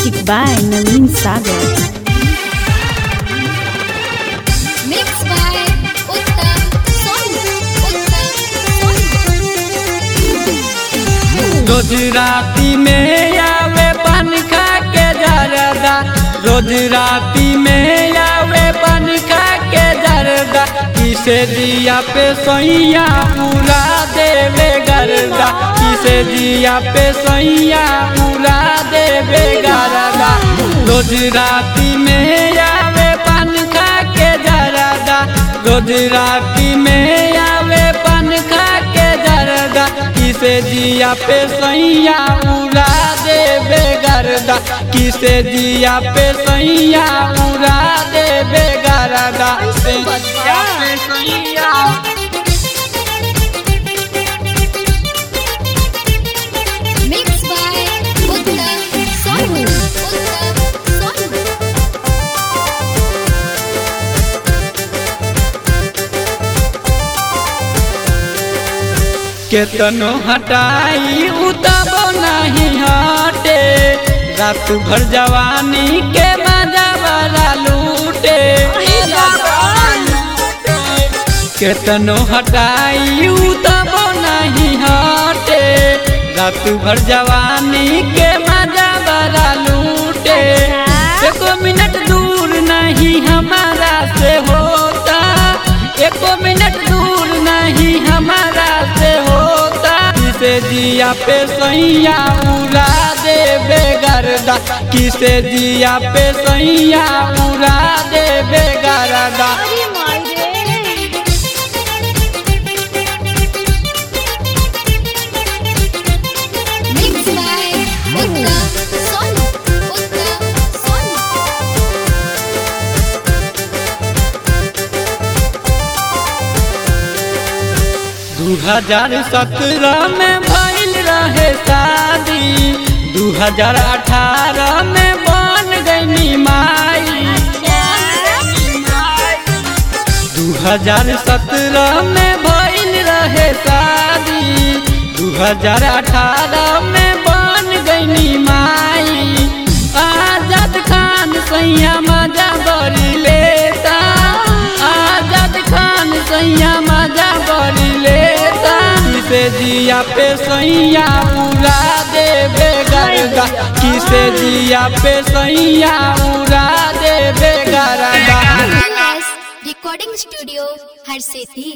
Music by Naveen Sagar. Mixed by Uttam Sonu. Uttam Sonu. रोज राती में आवे पान खा के जरदा रोज राती में आवे पान खा के जरदा किसे दिया पे सैया पूरा देवे गरदा किसे दिया पे सैया पूरा देवे गरदा रोज राती में आवे पान खा के जरदा रोज राती में आवे पान खा के जरदा किसे दिया पे सैया उड़ा देवे गरदा किसे दिया पे सैया उड़ा देवे गरदा किसे दिया पे सैया Mixed by Uttam Sonu. Uttam Sonu. केतनो हटाई उतबो नहीं हटे रात भर जवानी के मजा वाला लूटे केतनो हटाई उतबो नहीं हटे रात भर जवानी के मजा वाला लूटे एको मिनट दूर नहीं हमारा से होता एको मिनट दूर नहीं हमारा से होता किसे दिया पे सैया उड़ा देवे गरदा किसे दिया पे सैया उड़ा देवे गरदा Mixed by Uttam Sonu. Uttam Sonu. दू हजार सत्रह में भइल रहे शादी दू हजार अठारह में बन गई माई दू हजार सत्रह में भइल रहे शादी दू हजार अठारह में बन गई माई आजाद खान सैया मजा बड़ी लेता आजाद खान सैया मजा बड़ी लेता किसे दिया पे सैया उड़ा देवे गरदा किसे दिया पे सैया उड़ा देवे गरदा Yes, Recording Studio, Har Sethi.